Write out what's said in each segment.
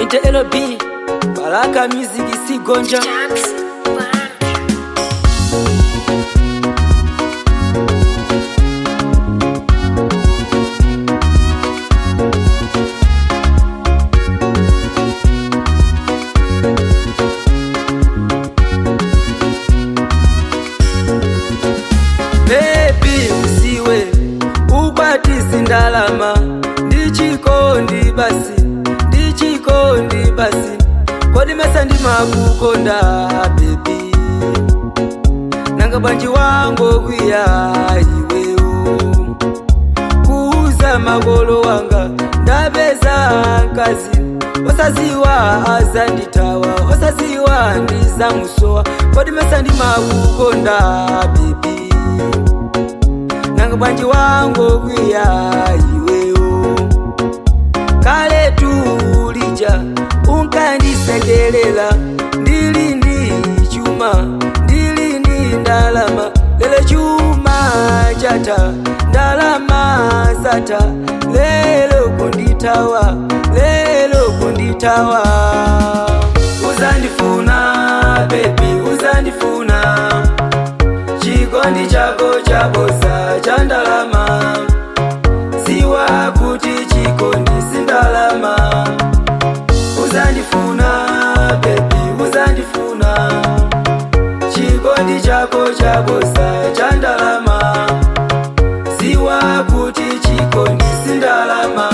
Ite LB Baraka Music Sigonja Baby usiwe ukwatisi ndalama ndichikondi basi ndichikondi basi kodi mesa ndimakukonda bebi nanga bwanji wango kwiya iwewo kuuza makolo wanga ndapeza nkazi osaziwa azanditawa osaziwa ndizamusowa kodi mesa ndimakukonda bebi nanga bwanji wango kwiya iwewo kale tulija unkandisendelela ndili ndi chuma ndili ndi ndalama lelo chuma chata ndalama zata lelo kunditawa lelo kunditawa uzandifuna bebi uzandifuna chikondi chako chabosa cha ndalama ziwa kuti chikondi sindalama uzandifuna bebi uzandifuna chikondi chako chabosa cha ndalama ziwa kuti chikondi sindalama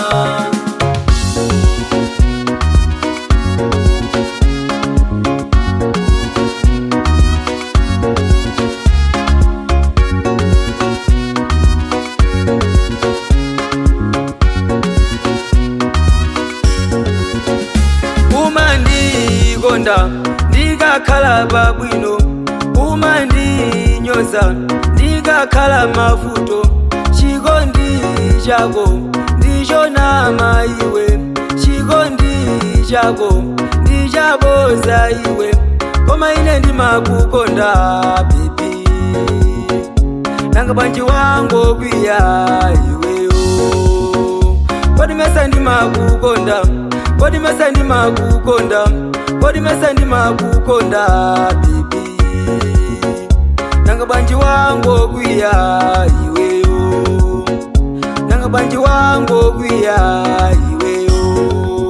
umandikonda ndikakhala pabwino umandinyoza ndikakhala mavuto chikondi chako ndichonama iwe chikondi chako ndichaboza iwe koma ine ndimakukonda bebi nanga bwanji wango kwiya iweyo kodi mesa ndimakukonda kodi mesa ndimakukonda kodi mesa ndimakukonda bibi nanga bwanji wango kwiya iweyo nanga bwanji wango kwiya iweyo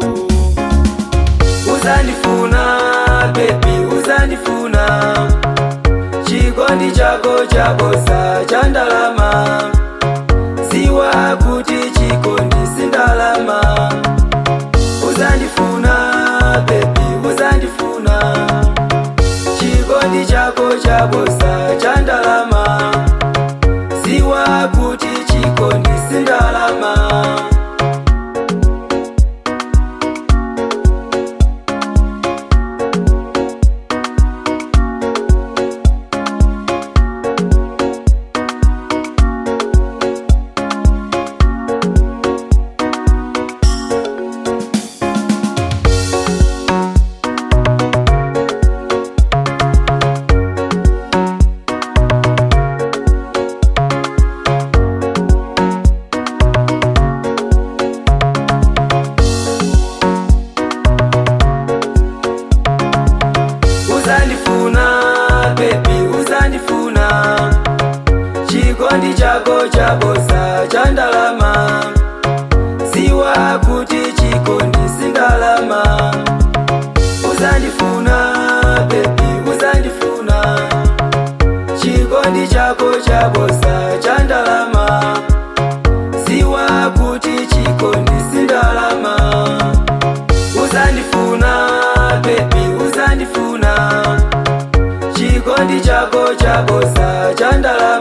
uzandifuna bebi uzandifuna chikondi chako chabosa cha ndalama ziwa kuti chikondi sindalama uzandifuna bebi uzandifuna chikondi chako chabosa cha ndalama ziwa kuti chikondi sindalama uzandifuna bebi uzandifuna chikondi chako chabosa cha ndalama ziwa kuti chikondi sindalama uzandifuna bebi uzandifuna chikondi chako chabosa cha ndalama ziwa kuti chikondi sindalama uzandifuna bebi uzandifuna chikondi chako chabosa cha ndalama